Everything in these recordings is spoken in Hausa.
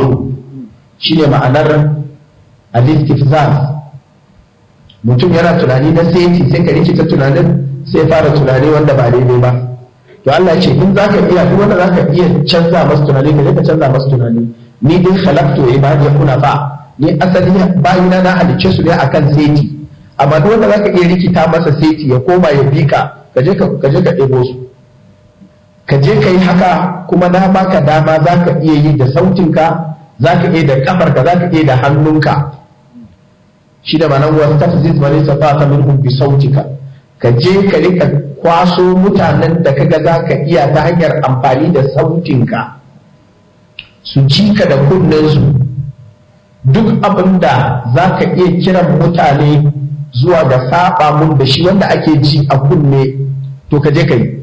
yatma'un shine ma'anar al-istifzaz mutum yana tunani na sai sai ka rikita tunanin sai fara tunani wanda ba daidai ba to Allah ce in zaka iya duk wanda zaka iya canza masa tunani ka ka canza masa tunani ni din khalaqtu ibadi kuna ba ni asali bayina na halicce su ne akan seti amma duk wanda zaka iya rikita masa seti ya koma ya bika ka je ka ka je ka ɗebo su ka je ka yi haka kuma na baka dama zaka iya yi da sautinka zaka iya da kafarka zaka iya da hannunka shi da manan wasu tafzid wani safata minhum bi sautika ka je ka rika kwaso mutanen da kaga za ka iya ta hanyar amfani da sautinka su ji ka da kunnensu duk abin da za ka iya kiran mutane zuwa ga saba mun da shi wanda ake ji a kunne to ka je ka yi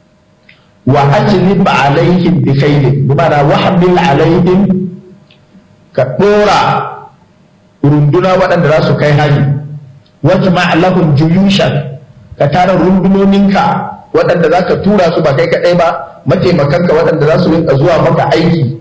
wa ajlib alaihim bi khairin bi ma'ana wa hamil alaihim ka dora runduna waɗanda za su kai hari wata ma'alahun juyushan ka tara rundunoninka waɗanda za ka tura su ba kai kaɗai ba mataimakanka waɗanda za su rinka zuwa maka aiki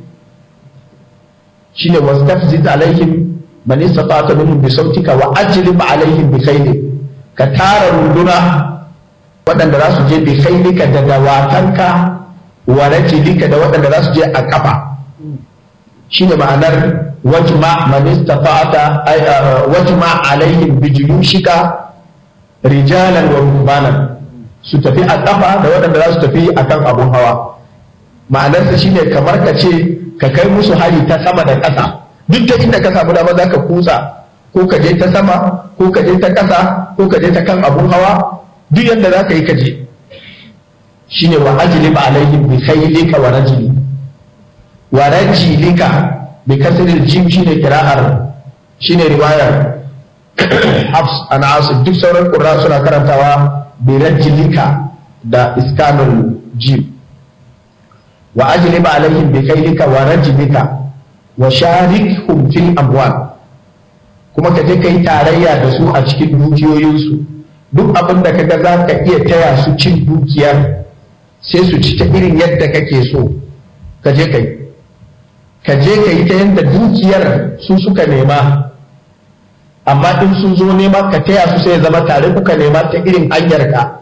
shine wastafzid alaihim man istata minhum bi sautika wa ajlib alaihim bi khaylik ka tara runduna waɗanda za su je bi khaylika da dawatanka wa rajlika da waɗanda za su je a kafa shine ma'anar wajma man istata'ata wajma alaihim bi juyushika rijalan wa rukbanan su tafi a kafa da waɗanda za su tafi akan abun hawa ma'anarsa shine kamar ka ce ka kai musu hari ta sama da ƙasa duk da inda ka samu dama za ka kutsa ko ka je ta sama ko ka je ta ƙasa ko ka je ta kan abun hawa duk yadda za ka yi ka je shine wa ajlib alaihim bi khaylika wa rajli wa rajlika bi kasril jim shine kira'ar shine riwayar Hafs an Asim duk sauran qurra suna karantawa bi rajlika da iskanul jim wa ajlib alaihim bi khaylika wa rajlika wa sharikhum fil amwal kuma ka je kai tarayya da su a cikin dukiyoyinsu duk abin da kaga za ka iya taya su cin dukiyar sai su ci ta irin yadda kake so ka je kai ka je ka yi ta yadda dukiyar su suka nema amma in sun zo nema ka taya su sai zama tare kuka nema ta irin hanyar ka